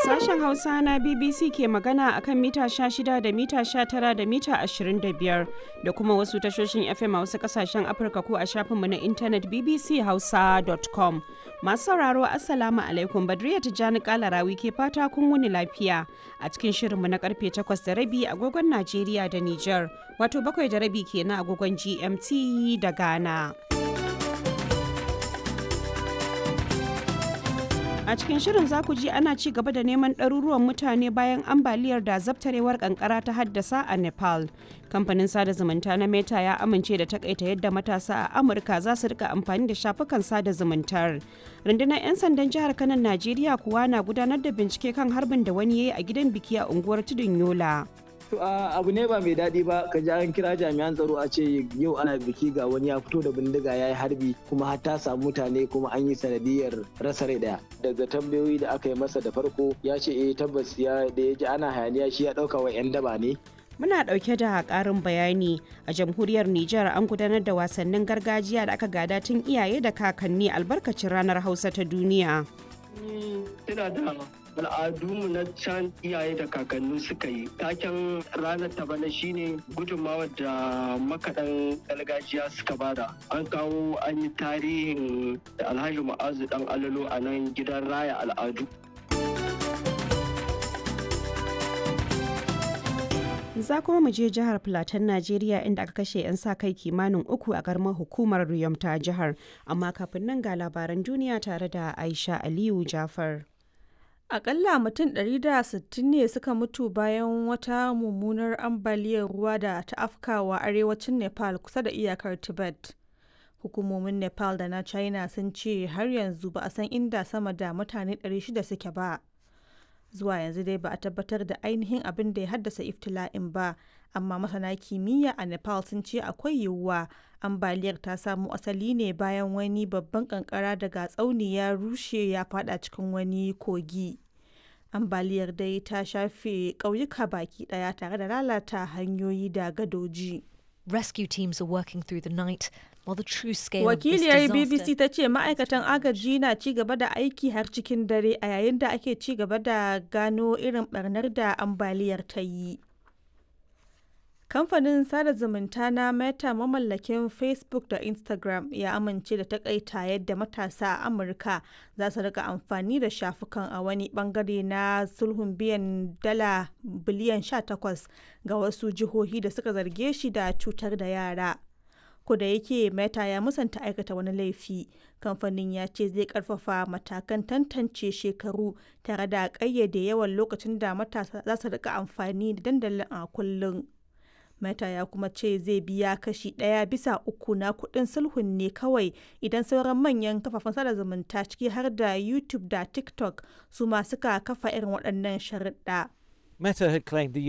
Sashen Hausa na BBC ke magana a kan mita 16 da mita 19 da mita 25 da kuma wasu tashoshin FM a wasu kasashen Afirka ko a shafinmu na intanet bbchausa.com. Masu sauraro Assalamu alaikum Badriya Tijjani Kalarawi ke fata kun wuni lafiya a cikin shirinmu na karfe 8 da rabi agogon Najeriya da Nijar wato bakwai da rabi kenan agogon GMT da Ghana. A cikin shirin za ku ji ana ci gaba da neman ɗaruruwan mutane bayan ambaliyar da zabtarewar kankara ta haddasa a Nepal. Kamfanin sada zumunta na Meta ya amince da takaita yadda matasa a Amurka za su rika amfani da shafukan sada zumuntar. Rundunar 'yan sandan jihar Kanan Najeriya kuwa na gudanar da bincike kan harbin da wani ya yi a gidan biki a unguwar Tudun Yola. To abu ne ba mai daɗi ba ka ji an kira jami'an tsaro a ce yau ana biki ga wani ya fito da bindiga ya yi harbi kuma har ta samu mutane kuma an yi sanadiyar rasa rai daya. Daga tambayoyi da aka yi masa da farko ya ce eh tabbas ya da ya ji ana hayaniya shi ya ɗauka wa 'yan daba ne. Muna ɗauke da ƙarin bayani a jamhuriyar Nijar an gudanar da wasannin gargajiya da aka gada tun iyaye da kakanni albarkacin ranar Hausa ta duniya. Ina da al'adunmu na can iyaye da kakanni suka yi taken ranar ta bana shine gudunmawar da makaɗan gargajiya suka bada an kawo an yi tarihin alhaji ma'azu dan alalo a nan gidan raya al'adu za kuma mu je jihar Filatan Najeriya inda aka kashe 'yan sa kai kimanin uku a garmar hukumar Riyom ta jihar amma kafin nan ga labaran duniya tare da Aisha Aliyu Jafar. Akalla mutum 160 ne suka mutu bayan wata mummunar ambaliyar ruwa da ta afkawa arewacin Nepal kusa da iyakar Tibet. Hukumomin Nepal da na China sun ce har yanzu ba a san inda sama da mutane 600 suke ba. Zuwa yanzu dai ba a tabbatar da ainihin abin da ya haddasa iftila'in ba, amma masana kimiyya a Nepal sun ce akwai yiwuwa ambaliyar ta samo asali ne bayan wani babban kankara daga tsauni ya rushe ya fada cikin wani kogi. Ambaliyar dai ta shafe ƙauyuka baki ɗaya tare da lalata hanyoyi da gadoji. Rescue teams are working through the night while the true scale Wakiliyar of this BBC ta ce ma'aikatan agaji na ci gaba da aiki har cikin dare a yayin da ake ci gaba da gano irin barnar da ambaliyar ta yi. Kamfanin sada zumunta na Meta mamallakin Facebook da Instagram ya amince da takaita yadda matasa a Amurka za su rika amfani da shafukan a wani bangare na sulhun biyan dala biliyan 18 ga wasu jihohi da suka zarge shi da cutar da yara. da yake Meta ya musanta aikata wani laifi, kamfanin ya ce zai karfafa matakan tantance shekaru tare da ƙayyade yawan lokacin da matasa za su rika amfani da dandalin a kullum. Meta ya kuma ce zai biya kashi ɗaya bisa uku na kuɗin sulhun ne kawai idan sauran manyan kafafen sada zumunta ciki har da YouTube da TikTok su ma suka kafa irin waɗannan sharuɗa. Meta had claimed the